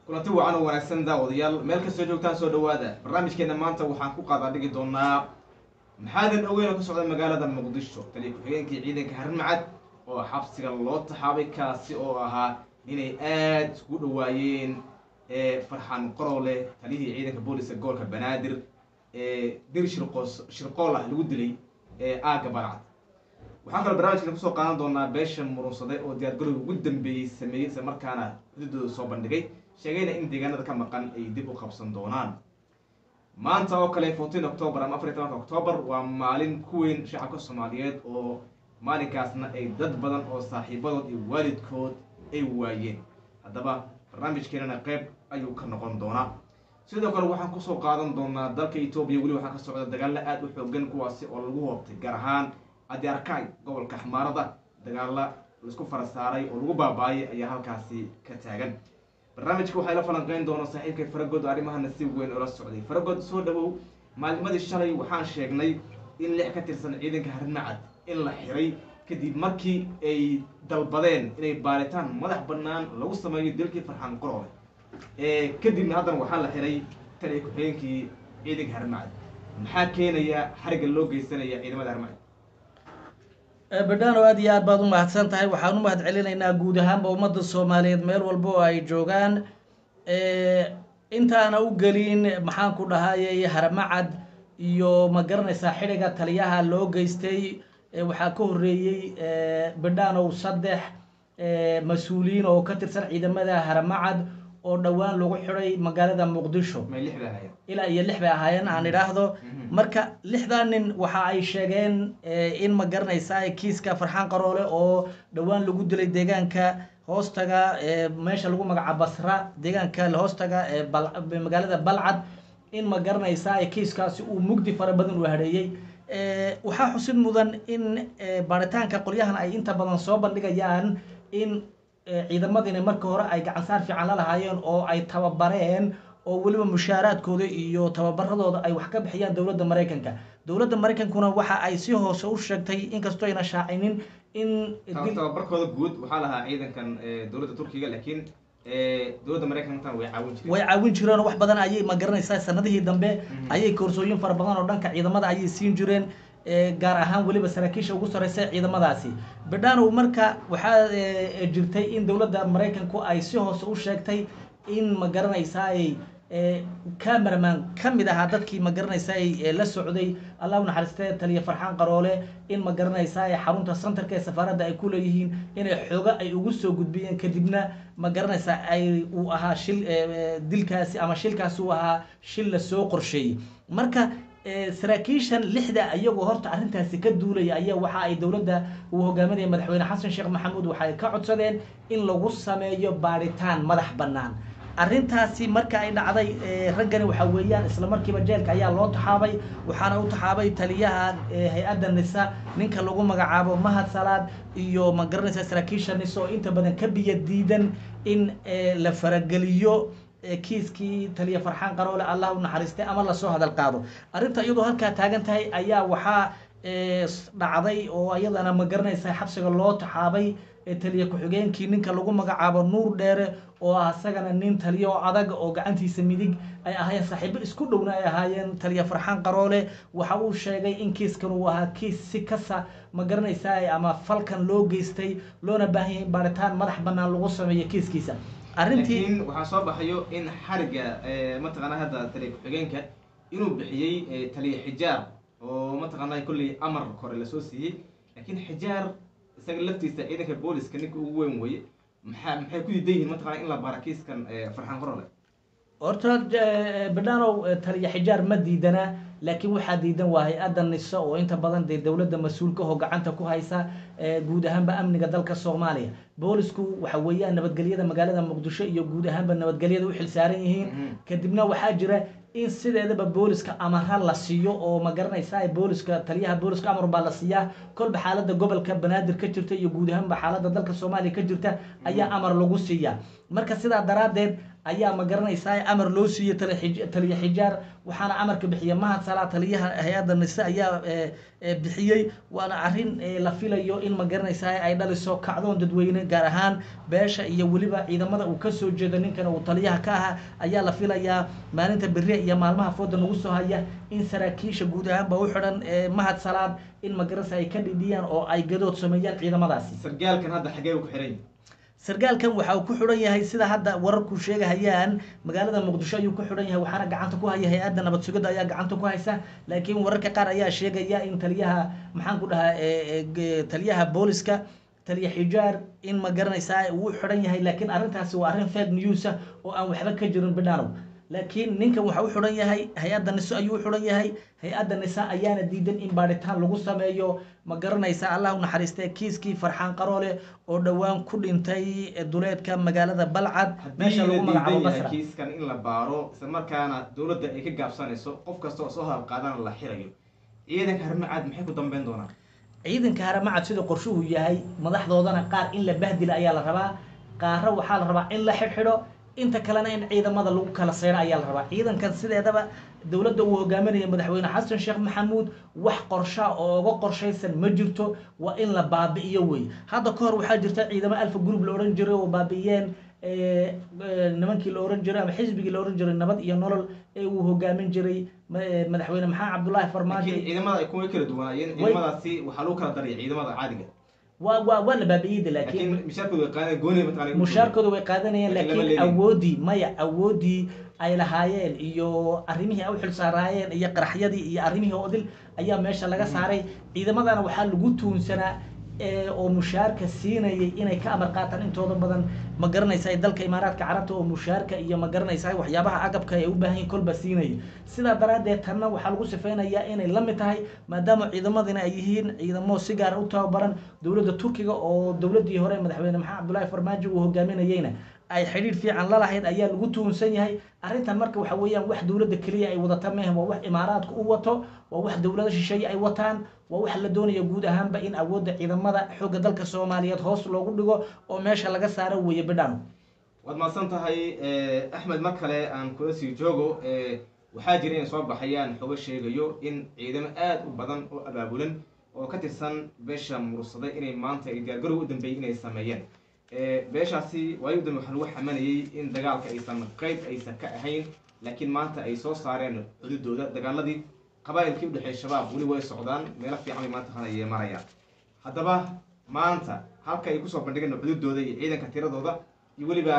kulanti wacan oo wanaagsan daawadayaal meel kastoo joogtaan soo dhawaada barnaamijkeena maanta waxaan ku qaadaa dhigi doonaa maxaadan ogeyn oo ka socda magaalada muqdisho taliya ku-xigeenkii ciidanka harimacad oo xabsiga loo taxaabay kaasi oo ahaa inay aada isku dhawaayeen farxan qorowle taliyihii ciidanka booliska gobolka banaadir ee dir shirqoos shirqool ah lagu dilay ee aagga balcad waxaan kaloo barnaamijkeena kusoo qaadan doonaa beesha murunsade oo diyaargarowga ugu dambeeyey sameeyey isla markaana hududooda soo bandhigay sheegayna in deegaanada ka maqan ay dib u qabsan doonaan maanta oo kale fourteen october ama afar iyo tobanka october waa maalin ku weyn shacabka soomaaliyeed oo maalinkaasna ay dad badan oo saaxiibadood iyo waalidkood ay waayeen haddaba barnaamijkeenana qeyb ayuu ka noqon doonaa sidoo kale waxaan kusoo qaadan doonaa dalka etoobiya weli waxaa ka socda dagaalo aada u xoogan kuwaasi oo lagu hoobtay gaar ahaan adiarkay gobolka xmaarada dagaalo laisku fara saaray oo lagu baaba-ayay ayaa halkaasi ka taagan barnaamijka waxaa ila falanqeyn doona saaxiibkay faragood oo arrimahana si weyn oola socday faragood soo dhawow maalnimadii shalay waxaan sheegnay in lix ka tirsan ciidanka harimacad in la xiray kadib markii ay dalbadeen inay baaritaan madax bannaan lagu sameeyo dilkii farxaan qoroole kadibna haddana waxaa la xiray taliya ku-xigeenkii ciidanka harimacad maxaa keenaya xariga loo geysanaya ciidamada harimacad badhano aad iyo aad baad u mahadsan tahay waxaan u mahad celinaynaa guud ahaanba ummadda soomaaliyeed meel walba oo ay joogaan intaana u gelin maxaan ku dhahayay haramacad iyo ma garanaysaa xidhiga taliyaha loo geystay waxaa ka horreeyey badhanow saddex mas-uuliyiin oo ka tirsan ciidamada haramacad oo dhowaan lagu xidhay magaalada muqdisho may lix bay ahaayeen ilaa iyo lix bay ahaayeen aan idhaahdo marka lixdaa nin waxa ay sheegeen in ma garanaysaa kiiska farxaan qaroole oo dhowaan lagu dilay deegaanka hoostaga meesha lagu magaca basra deegaanka hoostaga magaalada balcad in ma garanaysaa kiiskaasi uu mugdi fara badan uu hadheeyey waxaa xusid mudan in baaritaanka qolyahan ay inta badan soo bandhigayaan in ciidamadina marka hore ay gacansaar fiican la lahaayeen oo ay tababareen oo weliba mushaaraadkooda iyo tababaradooda ay wax ka bixiyaan dowladda maraykanka dowladda maraykankuna waxa ay si hoose u sheegtay inkastoo ayna shaacinin in tababarkooda guud waxaa lahaa ciidankan dowladda turkiga laakiin dowladda maraykankan way caawin jireen way caawin jireen oo wax badan ayay ma garanaysaa sanadihii dambe ayay koorsooyin fara badan oo dhanka ciidamada ayay siin jireen gaar ahaan weliba saraakiisha ugu sareysa ciidamadaasi badhanow marka waxaa jirtay in dowladda maraykanku ay si hoose u sheegtay in ma garanaysaay cameraman ka mid ahaa dadkii ma garanaysaay la socday allah u naxariistee taliya farxaan qaroole in ma garanaysaay xarunta centerka ee safaaradda ay ku leeyihiin inay xooga ay ugu soo gudbiyeen kadibna ma garanaysaa ay uu ahaa shil dilkaasi ama shilkaasi uu ahaa shil lasoo qorsheeyey marka saraakiishan lixda iyagoo horta arrintaasi ka duulaya ayaa waxa ay dowladda uu hogaaminaya madaxweyne xasan sheekh maxamuud waxay ka codsadeen in lagu sameeyo baaritaan madax bannaan arrintaasi marka ay dhacday raggani waxa weeyaan isla markiiba jeelka ayaa loo taxaabay waxaana u taxaabay taliyaha hay-adda nisa ninka lagu magacaabo mahad salaad iyo ma garanaysa saraakiisha nisa oo inta badan ka biyo diidan in la farageliyo kiiskii taliya farxaan qaroole allah u naxariistay ama lasoo hadal qaado arrinta iyadoo halkaa taagan tahay ayaa waxaa dhacday oo iyadana ma garanaysa xabsiga loo taxaabay taliya ku-xigeenkii ninka lagu magacaabo nuur dheere oo ah isagana nin taliya oo adag oo gacantiisa midig ay ahaayeen saaxiibo isku dhowna ay ahaayeen taliya farxaan qaroole waxa uu sheegay in kiiskan uu ahaa kiis si kasa ma garanaysaa ama falkan loo geystay loona baahan yahay in baaritaan madax bannaan lagu sameeyo kiiskiisa arrintii waxaa soo baxayo in xariga mataqaanaa hadda taliya ku-xigeenka inuu bixiyey taliya xijaar oo mataqaanaa kolley amar kore lasoo siiyey laakiin xijaar isaga laftiisa ciidanka booliska ninka ugu weyn weye maxaa maxay ku diidan yihiin mataqana in la baara kiiskan farxaan qorole horta badhanow taliya xijaar ma diidana laakiin waxaa diidan waa hay-adda nisa oo inta badan dee dowladda mas-uulka oo gacanta ku haysa guud ahaanba amniga dalka soomaaliya boolisku waxa weeyaan nabadgelyada magaalada muqdisho iyo guud ahaanba nabadgelyada u xilsaaran yihiin kadibna waxaa jira in sideedaba booliska amara la siiyo oo ma garanaysaa booliska taliyaha booliska amar baa la siiyaa kolba xaalada gobolka banaadir ka jirta iyo guud ahaanba xaalada dalka soomaaliya ka jirta ayaa amar lagu siiyaa marka sidaa daraaddeed ayaa ma garanaysaa amar loo siiyey tali- taliya xijaar waxaana amarka bixiya mahad salaa taliyaha hay-adda nise ayaa eh, eh, bixiyey waana arrin eh, la filayo in ma garanaysaa ay dhaliso kacdoon dadweyne gaar ahaan beesha iyo weliba ciidamada uu kasoo jeedo ninkan uu taliyaha ka ahaa ayaa la filayaa maalinta beri iyo maalmaha fooda nagu soo haya in saraakiisha guud ahaanba u xidhan eh, mahad salaad in ma garanaysaa ay ka dhidhiyaan oo ay gadood sameeyaan ciidamadaasi sargaalkan hadda xagee uu ku xiran yahay sargaalkan waxa uu ku xidhan yahay sida hadda wararku sheegahayaan magaalada muqdisho ayuu ku xidhan yahay waxaana gacanta ku haya hay-adda nabad sugidda ayaa gacanta ku haysa laakiin wararka qaar ayaa sheegaya in taliyaha maxaan ku dhahaa eh, eh, ge- taliyaha booliska taliya xijaar in ma garanaysaa uu u xidhan yahay laakiin arrintaasi waa arrin fake news ah oo aan waxba ka jirin bidhaanow laakiin ninkan waxa u xidhan yahay hay-adda niso ayuu u xidhan yahay hay-adda nisa ayaana diidan in baadhitaan lagu sameeyo ma garanaysa allah u naxariistee kiiskii farxaan qaroole oo dhowaan ku dhintay duleedka magaalada balcad meesha lagu haddii la magacaabo diidan yahay basra kiiskan in la baaro isla markaana dowladda ay ka gaabsanayso qof kasta oo soo hadalqaadana la xirayo ciidanka harmacaad maxay ku dambeyn doonaan ciidanka haramacad sida qorshuhu yahay madaxdoodana qaar in la bahdila ayaa la rabaa qaarra waxaa la rabaa in la xidhxidho inta kalena in ciidamada lagu kala seyro ayaa la rabaa ciidankan sideedaba dowladda uu hogaaminaya madaxweyne xasan sheekh maxamuud wax qorsha oo uga qorshaysan ma jirto waa in la baabi'iyo wey hadda ka hor waxaa jirta ciidamo alfa group la odhan jiray oo baabi'iyeen eh, eh, nimankii la ohan jiray ama xisbigii la ohan jiray nabad iyo nolol ee uu hogaamin jiray ma- eh, madaxweyne maxamed cabdullaahi farmaajo laakiin ciidamada ay kuwa kala duwanaayeen Way- ciidamadaasi waxaa lagu kala daraya ciidamada caadiga waa waa waa la baabi'iyey de laakiin laakiin mishaarkooda way qaadeen gooni mataqaana mushaarkooda way qaadanayeen Laakiin lama laakiin leeyahay. awoodii maya awoodii ay lahaayeen iyo arrimihii ay u xilsaaraayeen iyo qaraxyadii iyo arrimihii odil ayaa meesha laga saaray ciidamadana waxaa lagu tuunsanaa ee, oo mushaarka siinayay inay ka amar qaataan intooda badan ma garanaysa dalka imaaraadka carabta oo mushaarka iyo ma garanaysa waxyaabaha agabka ay u baahan yihiin kolba siinaya sidaa daraaddeed tanna waxaa lagu sifeynayaa inay la mid tahay maadaama ciidamadina ay yihiin ciidamo si gaar u tababaran dowladda turkiga oo dowladdii hore madaxweyne maxamed cabdullaahi farmaajo uu hogaaminayeyna ay xidhiidh fiican la lahayd ayaa lagu tuhunsan yahay arrintan marka waxa weeyaan wax dowladda keliya ay wadata mehe waa wax imaaraadku u wato waa wax dowlada shisheeye ay wataan waa wax la doonaya guud ahaanba in awoodda ciidamada xoogga dalka soomaaliyeed hoos loogu dhigo oo meesha laga saaro weeye bidhaan waad mahadsan tahay eh, axmed mar kale aan kula sii joogo eh, waxaa jira inay soo baxayaan xogo sheegayo in ciidamo aad u badan oo abaabulan oo ka tirsan beesha mursaday inay maanta ay diyaargarow u dambeeyey inay sameeyeen Eh, beeshaasi waayo u dambe waxaa lagu xamanayey in dagaalka aysan qayb aysan ka ahayn laakiin maanta ay soo saareen cududooda dagaaladii qabaa'ilkii u dhexeeya shabaab weli way socdaan meelo fiican bay maanta hanayee marayaan haddaba maanta halka ay kusoo bandhigeen cududooda iyo ciidanka tiradooda iyo weliba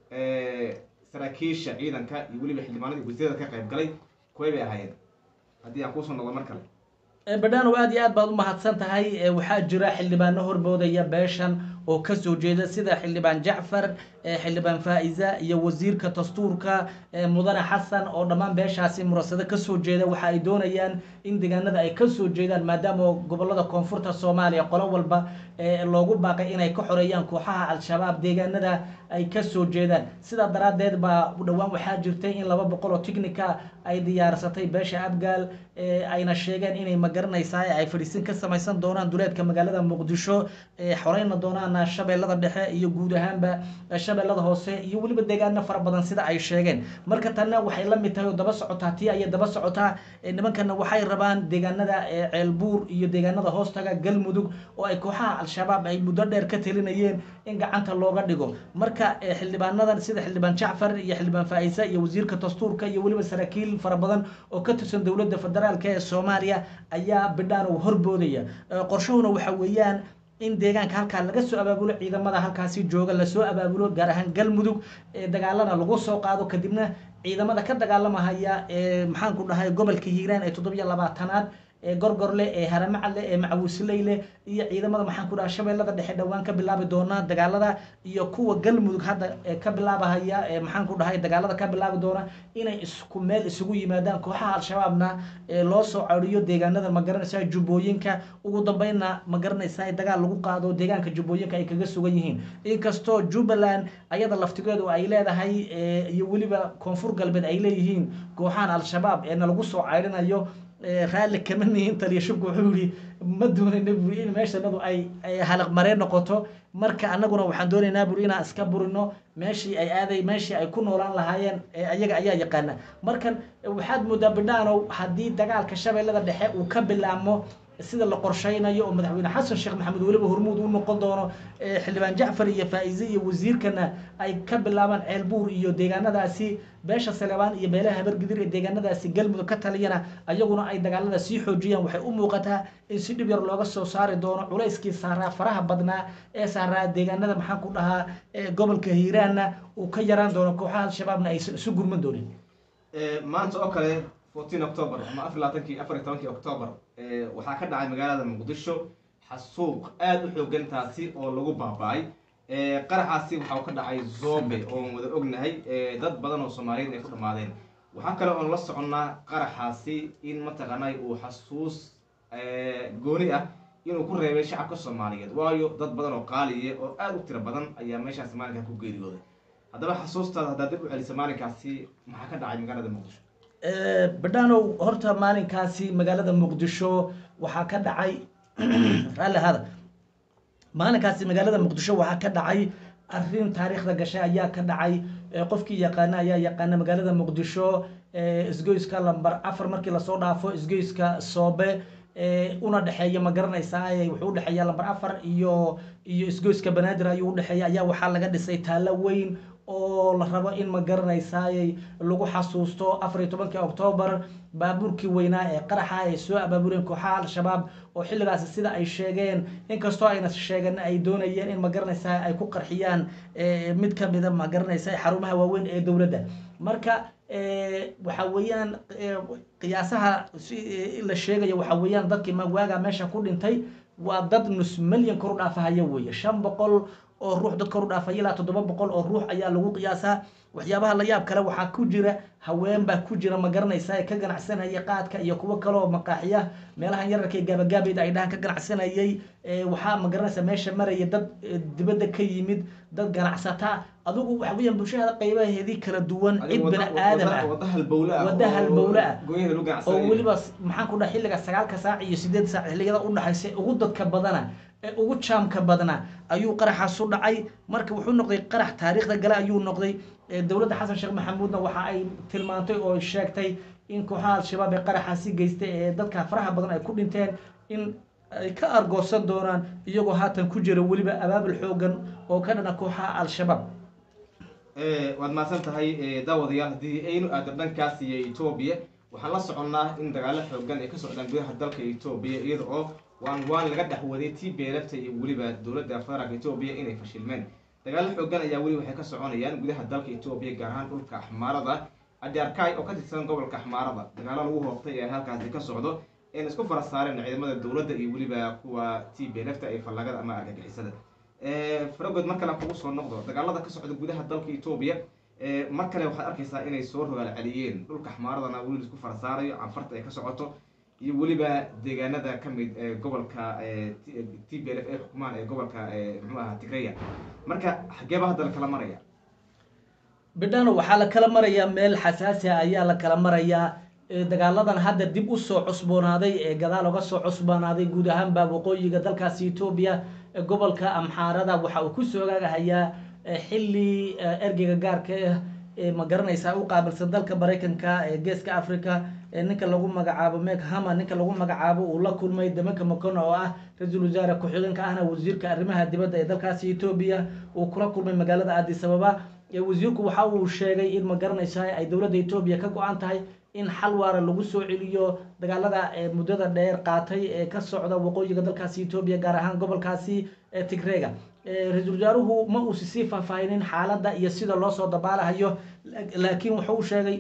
eh, saraakiisha ciidanka iyo weliba xildhibaanadii wasiirada ka qayb galay kuway bay ahaayeen haddii aan kuusoo noqdo mar kale badhaanow aad iyo aad baad u mahadsan tahay ee waxaa jira xildhibaano horboodaya beeshan oo kasoo jeeda sida xildhibaan jacfar ee xildhibaan faa'iza iyo wasiirka dastuurka ee mudane xasan oo dhammaan beeshaasi murasado kasoo jeeda waxa ay doonayaan in deegaanada ay kasoo jeedaan maadaama gobolada koonfurta soomaaliya qolo walba ee loogu baaqay inay ka xoreeyaan kooxaha al-shabaab deegaanada ay kasoo jeedaan sidaa daraaddeed baa dhowaan waxaa jirtay in laba boqol oo ticnica ay diyaarsatay beesha abgaal ee ayna sheegeen inay magaranaysaa ay fadhiisin ka samaysan doonaan duleedka magaalada muqdisho ee xoreyna doonaan shabeellada dhexe iyo guud ahaanba shabeellada hoose iyo weliba deegaano fara badan sida ay sheegeen marka tanna waxay la mid tahay oo daba socotaa tii ayay daba socotaa ee nimankana waxay rabaan deegaanada ee ceelbuur iyo deegaanada hoostaga galmudug oo ay kooxaha al-shabaab ay muddo dheer ka talinayeen in gacanta looga dhigo marka ee xildhibaanadan sida xildhibaan jacfar iyo xildhibaan faa'isa iyo wasiirka dastuurka iyo weliba saraakiil fara badan oo ka tirsan dowladda federaalk ee soomaaliya ayaa bidhaan uu horboodaya Ee, qorshahuna waxa weeyaan in deegaanka halkaa laga soo abaabulo ciidamada halkaasi jooga lasoo abaabulo gaar ahaan galmudug ee dagaalana lagu soo qaado kadibna ciidamada ka dagaalamahaya ee maxaan ku dhahay gobolka hiiraan ee toddobiyo labaatanaad ee gorgorle ee haramacadle ee macawisley iyo ciidamada maxaan ku dhaha shabeellada dhexe dhowaan ka bilaabi doona dagaalada iyo kuwa galmudug hadda ee ka bilaabahaya ee maxaan ku dhahay dagaalada ka bilaabi doona inay isku meel isugu yimaadaan kooxaha al-shabaabna ee loo soo cariyo deegaanada magaranaysa jubbooyinka ugu dambeynna magaranaysa dagaal lagu qaado deegaanka jubbooyinka ay kaga sugan yihiin inkastoo jubbaland ayada laftigeedu ay leedahay ee, iyo weliba koonfur galbeed ay leeyihiin kooxahan al-shabaab eena lagu soo cayrinayo raalli kama nihin taliya shubka wuxuu yihi ma doonayna buri in meeshanadu ay ay halaq mareen noqoto marka annaguna waxaan doonaynaa buri inaan iska burino meeshii ay aaday meeshii ay ku noolaan lahaayeen ayaga ayaa yaqaana markan waxaad moodaa bidhaanow haddii dagaalka shabeellada dhexe uu ka bilaabmo sida la qorshaynayo oo madaxweyne xasan sheekh maxamed weliba hormuud u noqon doono xildhibaan jacfar iyo faa'ize iyo wasiirkana ay ka bilaabaan ceelbuur iyo deegaanadaasi beesha saleebaan iyo beelaha habargidir ee deegaanadaasi galmudug ka taliyana ayaguna ay dagaalada sii xoojiyaan waxay u muuqataa in si dhib yar looga soo saari doono culayskii saaraa faraha badnaa ee saaraa deegaanada maxaan ku dhahaa gobolka hiiraanna uu ka yaraan doono kooxaha al-shabaabna aysan isu gurman doonin maanta oo kale fourteen october ama afar labaatankii afar iyo tobankii october waxaa ka dhacay magaalada muqdisho xasuuq aada u xoogan taasi oo lagu baaba-ay qaraxaasi waxa uu ka dhacay zobe oon wada ognahay dad badan oo soomaaliyeed ay ku dhammaadeen waxaa kale oon la soconnaa qaraxaasi in mataqaanay uu xasuus gooni ah inuu ku reebay shacabka soomaaliyeed waayo dad badan oo qaaliye oo aada u tiro badan ayaa meeshaasi maalinkaa ku geeriyooday haddaba xasuustaada haddaad dib u celisa maalinkaasi maxaa ka dhacay magaalada muqdisho badhaanow horta maalinkaasi magaalada muqdisho waxaa ka dhacay raalli hada maalinkaasi magaalada muqdisho waxaa ka dhacay arrin taariikhda gashay ayaa ka dhacay qofkii yaqaana ayaa yaqaana magaalada muqdisho isgoyska lamber afar markii lasoo dhaafo isgoyska soobe una dhexeeya ma garanaysaa wuxuu udhexeeya lamber afar iyo iyo isgoyska banaadir ayuu udhexeeya ayaa waxaa laga dhisay taallo weyn oo la rabo in ma garanaysaay lagu xasuusto afar iyo tobankii octoobar baabuurkii weynaa ee qaraxa ay soo abaabureen kooxaha al-shabaab oo xilligaasi sida ay sheegeen inkastoo ayna sheegeen ay doonayeen in ma garanaysaa ay ku qarxiyaan mid kamida ma garanaysa xarumaha waaweyn ee dowladda marka waxa weeyaan qiyaasaha la sheegayo waxa weeyaan dadkii waagaa meesha ku dhintay waa dad nus milyan kor u dhaafahaya weeye shan boqol oo ruux dad kor u dhaafay ilaa toddoba boqol oo ruux ayaa lagu qiyaasaa waxyaabaha la yaab kale waxaa ku jira haween baa ku jira ma garanaysa ee ka ganacsanaya qaadka iyo kuwo kale oo maqaaxiya meelahan yararka ee gaabagaabeeda ay dhahan ka ganacsanayay waxaa ma garanaysa meesha maraya dad dibadda ka yimid dad ganacsata adigu waxa weeyaan bulshada qaybaheedii kala duwan cid bini aadam ah wada halbowle ah wada halbowle ah gooyada lagu oo ganacsanaya weliba maxaan ku dhaha xilliga sagaalka saac iyo sideed saac xilliyada u dhaxaysa ugu dadka badana ee ugu jaamka badna ayuu qaraxaas u dhacay marka wuxuu noqday qarax taariikhda gale ayuu noqday dowladda xasan sheekh maxamuudna waxa ay tilmaantay oo sheegtay in kooxaha al-shabaab ee qaraxaasi geystay ee dadka faraha badan ay ku dhinteen in ay ka argoosan doonaan iyagoo haatan ku jira weliba abaabul xoogan oo ka dhana kooxaha al-shabaab waad mahadsan tahay daawadayaal haddii aynu aado dhankaas iyo etoobiya waxaan la soconnaa in dagaalo xoogan ay ka socdaan gudaha dalka etoobiya iyada oo waan waan laga dhexwaday t b lfta iyo weliba dowladda federaalka etoobiya inay fashilmeen dagaalo xoogan ayaa weli waxay ka soconayaan gudaha dalka etoobiya gaar ahaan dhulka axmaarada adyarkay oo ka tirsan gobolka axmaarada dagaalo lagu hoobtay ee halkaasi ka socdo een isku fara saareen ciidamada dowladda iyo weliba kuwa t b lfta ee fallagada ama argagixisada faragood mar kale kugu soo noqdo dagaalada ka socda gudaha dalka etoobiya mar kale waxaad arkaysaa inay soo rogaal celiyeen dhulka axmaaradana weli laisku fara saarayo canfarta ay ka socoto iyo weliba deegaanada ka mid ee gobolka t b l f ay xukumaan ee gobolka muxuu ahaa tigreya marka xageeba hadda la kala maraya bidhano waxaa la kala marayaa meel xasaasi ah ayaa la kala marayaa dagaaladan hadda dib usoo cusboonaaday ee gadaal oga soo cusboonaaday guud ahaanba waqooyiga dalkaasi etoobiya gobolka amxaarada waxa uu ku soogaagahayaa xilli ergeyga gaarka ah ee ma garanaysaa u qaabilsan dalka maraykanka ee geeska africa ninka lagu magacaabo meg hama ninka lagu magacaabo uu la kulmay damanka makono oo ah ra-iisul wasaare ku-xigeenka ahna wasiirka arrimaha dibadda ee dalkaasi etoobiya uu kula kulmay magaalada addis ababa wasiirku waxa uu sheegay in ma garanaysaa ay dowladda etoobiya ka go-an tahay in xal waara lagu soo celiyo dagaalada muddada dheer qaatay ee ka socda waqooyiga dalkaasi etoobiya gaar ahaan gobolkaasi tigreega ra-iisul wasaaruhu ma uusi sii faahfaahinin xaaladda iyo sida loo soo dabaalahayo laakiin wuxuu sheegay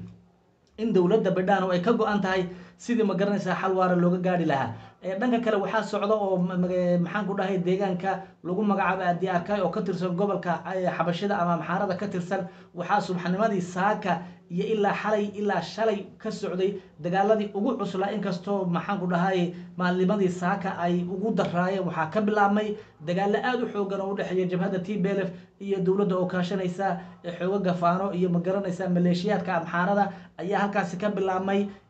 in dowladda bidhano ay ka go-an tahay sidii ma garanaysaa xal waara looga gaari lahaa dhanka kale waxaa socda oo maxaan ku dhahay deegaanka lagu magacaabo adi arkay oo ka tirsan gobolka xabashida ama maxaarada ka tirsan waxaa subxanimadii saaka iyo ilaa xalay ilaa shalay ka socday dagaaladii ugu cuslaa inkastoo maxaan ku dhahay maalnimadii saaka ay ugu daraayeen waxaa ka bilaabmay dagaalo aada u xoogan oo udhexeeya jabhadda t b l f iyo dowladda oo kaashanaysa xooga gafaano iyo ma garanaysa maleeshiyaadka amxaarada ayaa halkaasi ka bilaabmay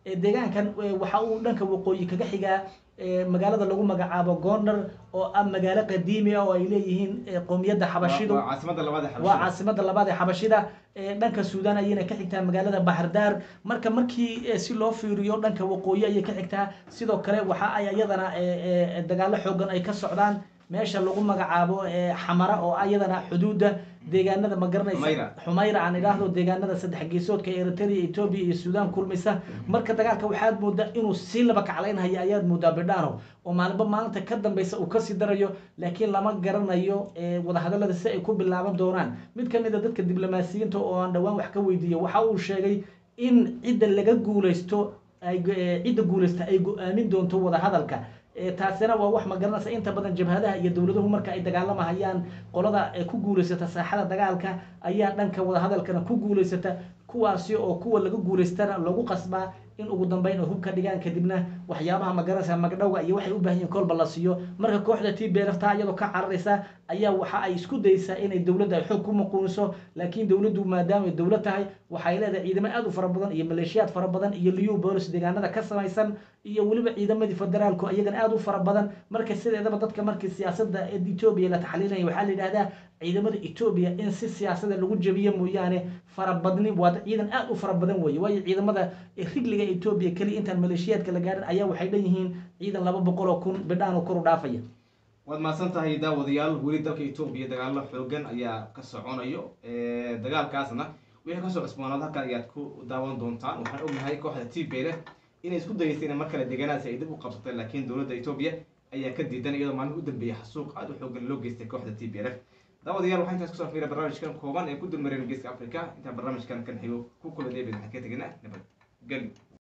ee deegaankan eh, waxa uu dhanka waqooyi kaga xigaa eh, magaalada lagu magacaabo gondar oo ah magaalo qadiimi ah oo ay leeyihiin eh, qowmiyadda xabashidu waa caasimada labaad ee waa xabashida caasimada labaad ee xabashida ee dhanka suudaan ayayna ka xigtaa magaalada baxardaar marka markii eh, si loo fiiriyo dhanka waqooyi ayay ka xigtaa sidoo kale waxa ay iyadana eh, eh, dagaalo xoogan ay ka socdaan meesha lagu magacaabo eh, xamara oo ah iyadana xuduuda deegaanada ma Xumayra. garanaysa xumayra aan idhaahdo deegaanada saddex geesoodka ee eritrea etoobiya iyo suudaan kulmaysa marka dagaalka waxaad moodaa inuu sii laba kaclaynhayo ayaad moodaa bidhaano oo maalinba maalinta ka dambeysa uu kasii darayo laakiin lama garanayo eh, wadahadalada si ay ku bilaaban doonaan mid ka mid a dadka diblomaasiyiinta oo aan dhowaan wax ka weydiiyey waxa uu sheegay in cidda laga guuleysto ay go- eh, cidda guuleysta ay go-aamin doonto wadahadalka Eh, taasina waa wax ma garanaysa inta badan jabhadaha iyo dowladuhu marka ay dagaalamahayaan qolada ee ku guuleysata saaxada dagaalka ayaa dhanka wadahadalkana ku guuleysata kuwaasi oo kuwa laga guuleystana lagu qasbaa in ugu dambeyn ay hubka dhigaan kadibna waxyaabaha ma garanaysa magdhowga iyo waxay u baahan yihiin kolba la siiyo marka kooxda t b lfta iyadoo ka cararaysa ayaa waxa ay isku daysaa inay dowladda ay xoog ku maquuniso laakiin dowladdu maadaama ay dowlad tahay waxay leedahay ciidamo aad u fara badan iyo maleeshiyaad fara badan iyo liyu bolis deegaanada ka samaysan iyo weliba ciidamadii federaalku iyagana aad u fara badan marka sideedaba dadka markii siyaasadda ee etoobiya la taxliilaya waxaa la yidhahdaa ciidamada etoobiya in si siyaasada lagu jabiyo mooyaane farabadni waa ciidan aad u fara badan weeye waayo ciidamada rigliga etoobiya keliya intaan maleeshiyaadka la gaarin ayaa waxay dhan yihiin ciidan laba boqol oo kun bidhaan oo kor u dhaafaya waad mahadsan tahay daawadayaal weli dalka etoobiya dagaalo xoogan ayaa ka soconayo Eh, dagaalkaasna wixii kasoo cusboonaad halkan ayaad ku daawan doontaan waxaan ognahay kooxda t b leh inay isku dayeysay in mar kale deegaanaasi ay dib u qabsatay laakiin dowladda etoobiya ayaa ka diidan iyadoo maalin u dambeeyay xasuuq aad u xoogan loo geystay kooxda t b lf daawadayaal waxaa intaas kusoo fiira barnaamijkan kooban ee ku dulmareen geeska africa intaan barnaamijkan kan xigo ku kula deebin waxaan ka teginaa nabad gelyo